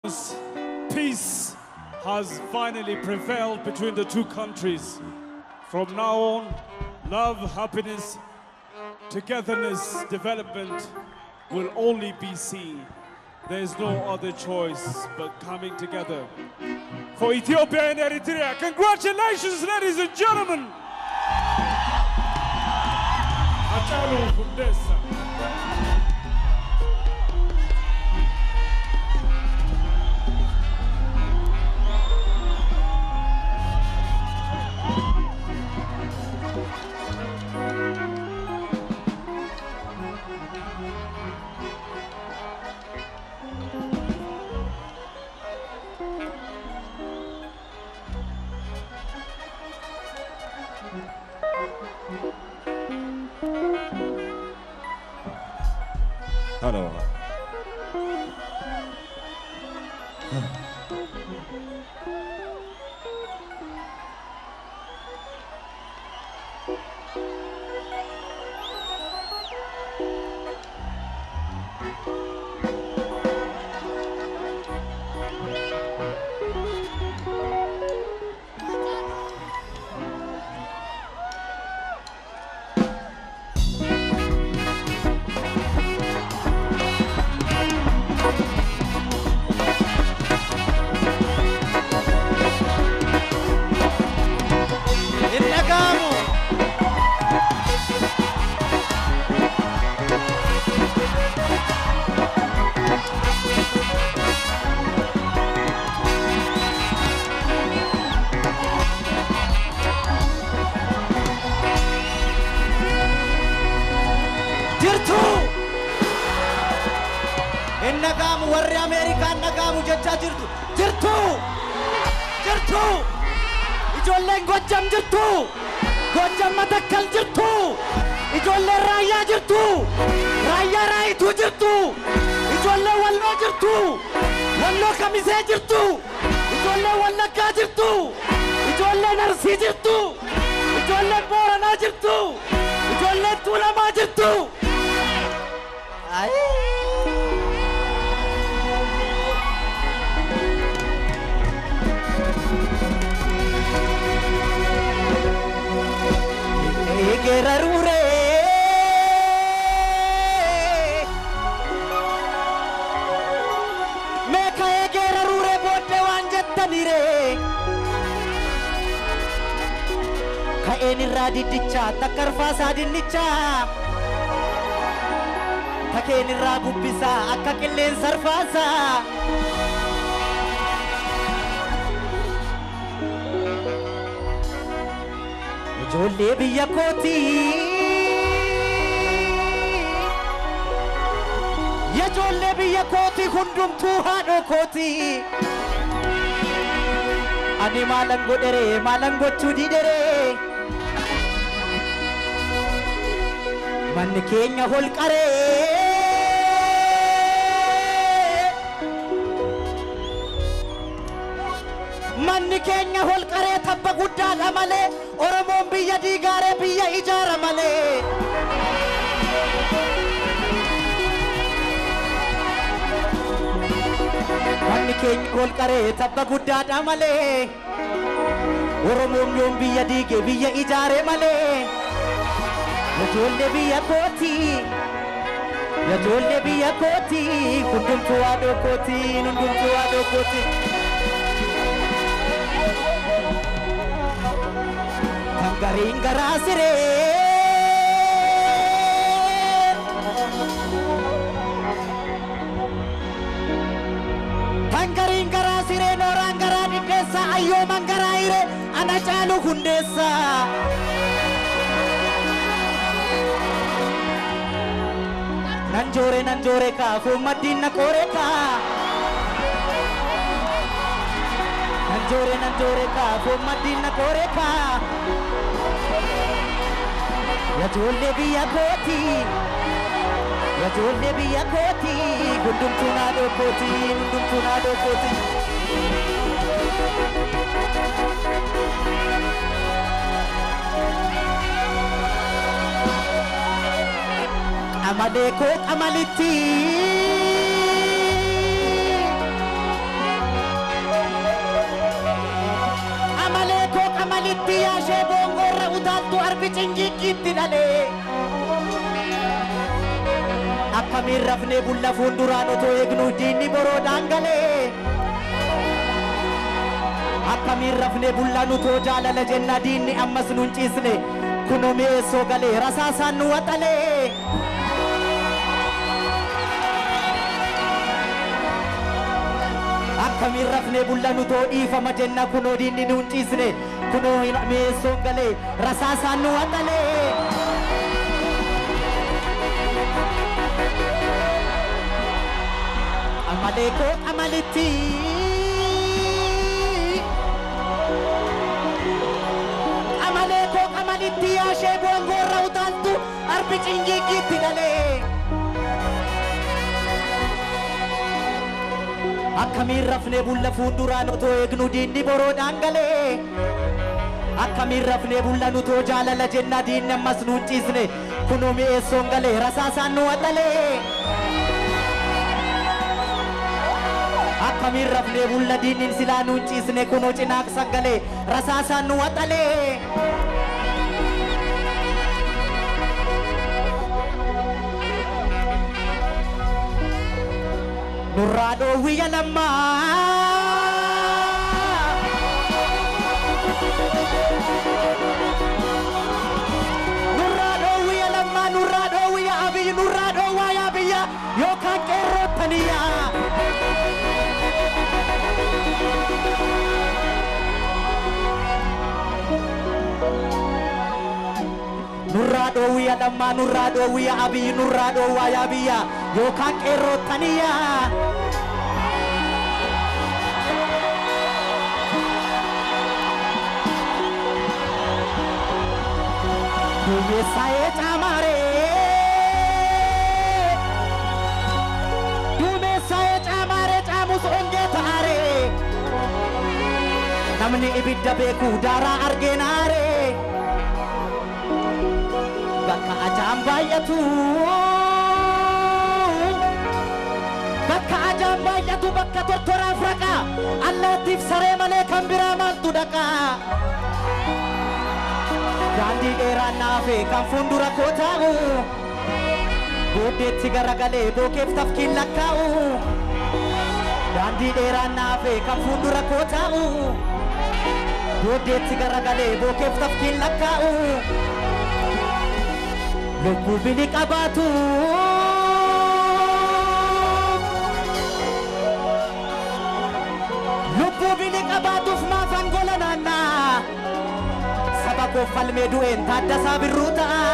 Peace has finally prevailed between the two countries. From now on, love, happiness, togetherness, development will only be seen. There is no other choice but coming together. For Ethiopia and Eritrea, congratulations, ladies and gentlemen! Hachalu Hundessa. Hello. hin dhaga'amu. Jirtu! Hin dhaga'amu warri Ameerikaan dhaga'amu jechaa jirtu. Jirtu! Jirtu! ijoolleen gojjam jirtu gojjam matakkal jirtu ijoolleen raayyaa jirtu raayyaa raayituu jirtu ijoolleen walloo jirtu walloo kamisee jirtu ijoolleen wallaggaa jirtu ijoolleen arsii jirtu ijoolleen booranaa jirtu ijoolleen tuulamaa jirtu egerarure meeka egerarure boodde waan jettanire ka'een irraa diddicha takkarfaasaa dinnicha takeen irraa gubbisaa akka qilleensa arfaasaa ijoollee biyya kootii ijoollee biyya kootii hundumtuu haadhoo kootii ani maalan godhere maalan gochuu didhere manni keenya holqaree manni keenya holqaree tabba guddaadha malee oromoon biyya diigaaree biyya ijaara malee manni keenya holqaree tabba guddaadha malee oromoon yoom biyya diige biyya ijaare malee ijoollee biyya kootii ijoollee biyya kootii hundumtuu haadhoo kootii hundumtuu haadhoo kootii. gariin garaa siree kan gariin garaa siree nooraan garaa diddeessa ayyooman garaa hire ana caalu hundeessa nan joore nan joore kaafuu maddiin na qoore kaa nan joore nan joore kaafuu maddiin na qoore kaa Ijoollee biyya kootii Ijoollee biyya kootii hundumtuu naadoo kootii hundumtuu naadoo kootii. Qamalee koo qamalitti arbi cingiiqiitti dhalee akkamiin rafnee bulla fuulduraan otoo eegnu diinni boroodhaan galee akkamiin rafnee bulla nutoo jaalala jenna diinni ammas nun ciisne kunoo mi'eessoo galee rasaasaan nu waxalee akkamiin rafnee bulla nutoo dhiifama jenna kunoo diinni nun ciisne kunoo mi'eessoon galee rasaasaan nu waxalee amalee koo amalitti amalee koo amalitti yaashee boongoorra utaaltu arbi cingiiqiitti dhalee akkamiin rafnee bulla fuulduraan otoo eegnu diinni boroodhaan galee akkamiin rafnee bulla nutoo jaalala jenna diinni ammas nuun ciisne kunoo mi'eessoon galee rasaasaan nu waxalee akkamiin rafnee bulla diinnin silaa nuun ciisne kunoo cinaaqsan galee rasaasaan nu waxalee nurraa dhoowwiyya lammaa nurraa dhoowwiyya lammaa nurraa dhoowwiyya abiyyi nurraa dhoowwaa yaa biyya yookaan qeerrootaniyyaa nurraa dhoowwiyya lammaa nurraa dhoowwiyya abiyyi nurraa dhoowwaa yaa biyya yookaan qeerrootaniyyaa duumessaa'ee caamaaree duumessaa'ee caamaaree caamus ongee ta'aaree namni ibidda beeku daaraa argeenaaree bakka ajaan baay'atu bakka ajaan baay'atu bakka tortoraaf raqa allaattiif saree malee kan biraa maaltu dhaqa daandii dheeraan naafe kan fuuldura koo taa'u booddeetti garagalee bookeef tafkiin lakkaa'u daandii dheeraan naafe kan fuuldura koo taa'u booddeetti garagalee bookeef tafkiin lakkaa'u lubbuu bini qabaatu lubbuu bini qabaatuuf maaf angola naannaa saba koo falmee du'een taaddasaa birruu ta'a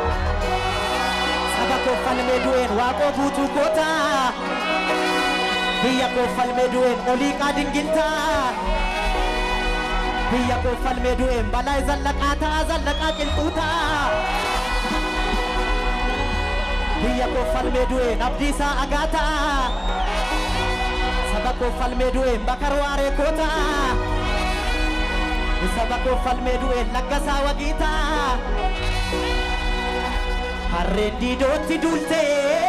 saba koo falmee du'een waaqoo guutuu goota biyya koo falmee du'een olii qaadingiltaa biyya koo falmee du'een balaa zallaqaa ta'a zallaqaa qilxuu ta'a biyya koo falmee du'een abdiisaa agaa ta'a saba koo falmee du'een bakar waaree koo ta'a saba koo falmee du'een laggasaa wagii ta'a harreen diidootti duultee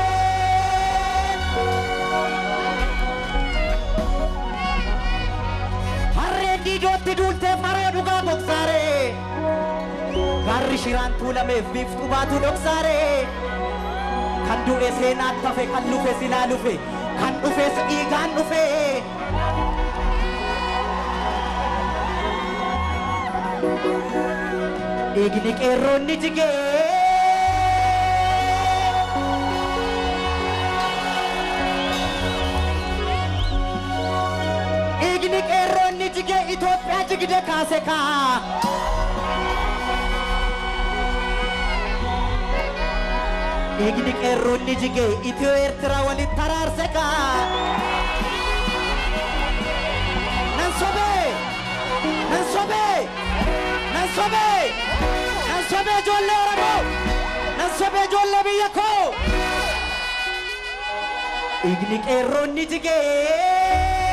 harreen diidootti duultee faroo dhugaa boksaaree gaarri shiraan tuulameef biiftuu baatu dhoksaaree kan du'e seenaan tafe kan lufe silaa lufe kan dhufes dhiigaan dhufe dhiigni qeerroonni jigee dhiigni qeerroonni jigee Itoophiyaa jigde kaase kaa dhiigni qeerroonni jigee Itiyoo Eertiraa walitti taraarse kaa nan sobee nan sobee nan sobee nan sobee ijoollee Oromoo nan sobee ijoollee biyya koo dhiigni qeerroonni jigee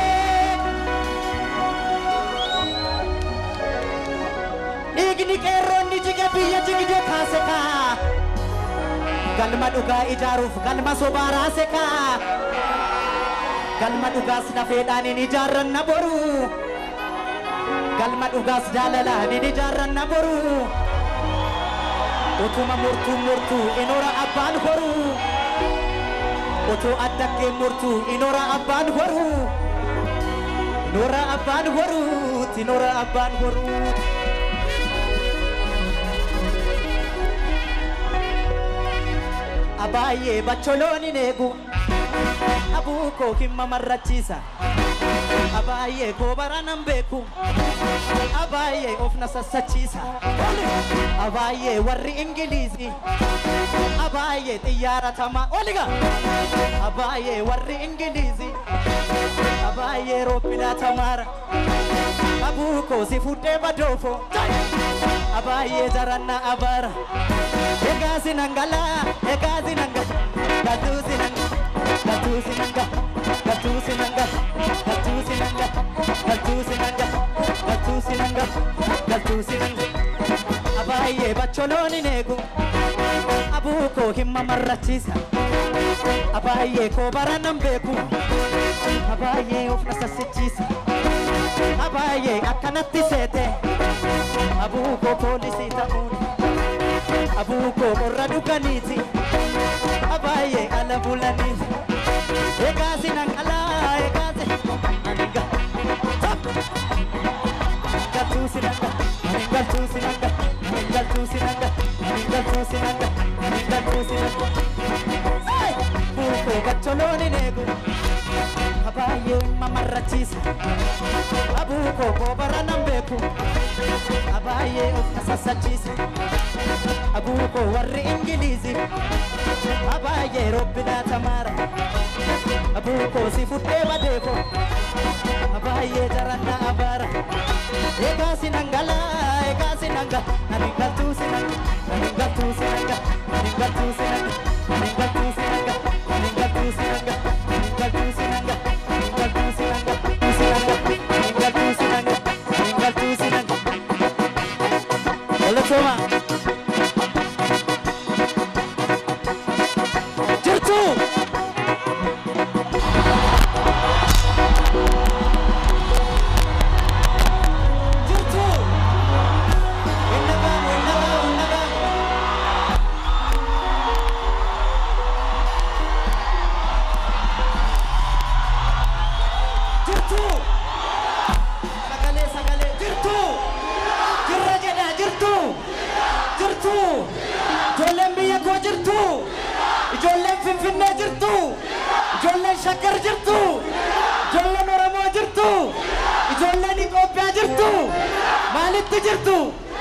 dhiigni qeerroonni jige biyya jigde kaase kaa galma dhugaa ijaaruuf galma sobaa raase kaa galma dhugaas nafeedhaan hin ijaarranna boru galma dhugaas jaalalaan hin ijaarranna boru Utuma murtuu murtuu inoora abbaan horuu. Otoo addaggee murtuu inoora abbaan horuu. Inoora abbaan horuu. Inoora abbaan horuu. Abaayyee bacholooniin eegu. Abuu koo himma marrachiisa. Abaayyee koo baranan beeku. Abaayyee of na sassachiisa. Abaayyee warri Ingiliizii. Abaayyee xiyyaara tamaa. Oliga! Abaayyee warri Ingiliizii. Abaayyee roobbilaa tamaara. Abuu koo si fuudhee badoofo. Abaayyee jarannaa abaara. Egaa sinangala, egaa sinangala, gatuu sinangala, gatuu sinangala, gatuu sinangala, gatuu sinangala, gatuu sinangala, gatuu sinangala, gatuu sinangala. Abaayyee bacholooniin eegu, abuu koo himma marrachiisa. Abaayyee koo baranan beeku, abaayyee of na sassichiisa. Abaayyee akkanatti seete, abuu koo poolisii ta'uun. abuko qorra dhuganiiti abaay'ee ala bulaniiti egaasi nan alaa egaasi aninga galtuusi nanga anin galtuusi nanga anin galtuusi nanga anin galtuusi nanga anin galtuusi nanga buuko gacholooni neegu abaay'ee mamarrachiisa abuko koobara nan beeku abaay'ee of na sassachiisa abuko warri ingiliizi abaay'ee robbinaa tamaara abuko si fudhee badeeko abaay'ee jarannaa abaara egaa sinangala egaa sinanga anin galtuu sinanga anin galtuu sinanga anin galtuu sinanga anin galtuu sinanga anin galtuu sinanga anin galtuu sinanga anin galtuu sinanga anin galtuu sinanga anin galtuu sinanga Oletoma. jirtu jirtu innagamu innagamu innagamu jirtu sagalee sagalee jirtu jirra jedha jirtu jirtu ijoolleen biyya koo jirtu ijoolleen finfinnee jirtu ijoolleen shakkar jirtu ijoolleen oromoo jirtu ijoolleen itoophiyaa jirtu maalitti jirtu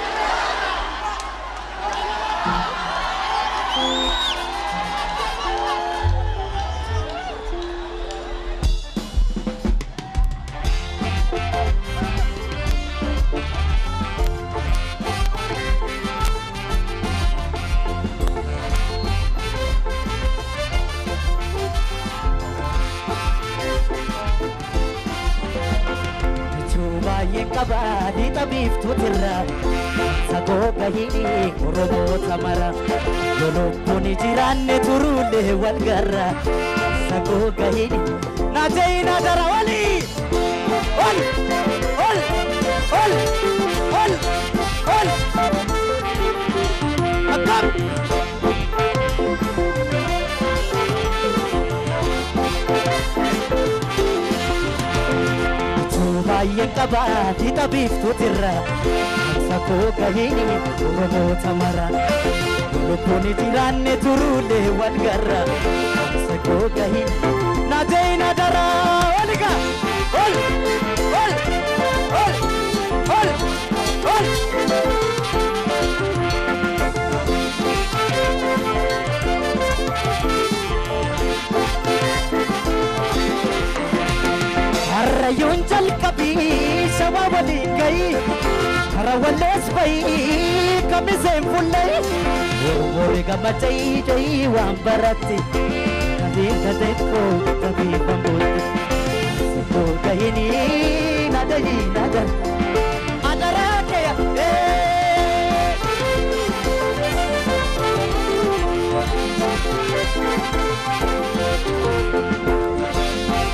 Bichuu baay'een qaba dhiixa biiftuutirra sagoo gahini oromoota mara yoo lubbuun jiraanne turuulee wal garra sagoo gahini naajee na dara wali ol ol ol ol ol akkam Bichuu baay'een qaba dhiixa biiftuutirra sagoo gahini oromoota mara lubbuun jiraanne turuulee wal garra sagoo gahini naajee na dara waliga ol ol ol ol ol Harrayyuun jalqabii shawaa waliin gahi kara wallees bahi kamiseen fullahi Ormoore gammachai jai waan baratti kabiin kateen koo kabiin bambooti Sikoo gahini na dahi na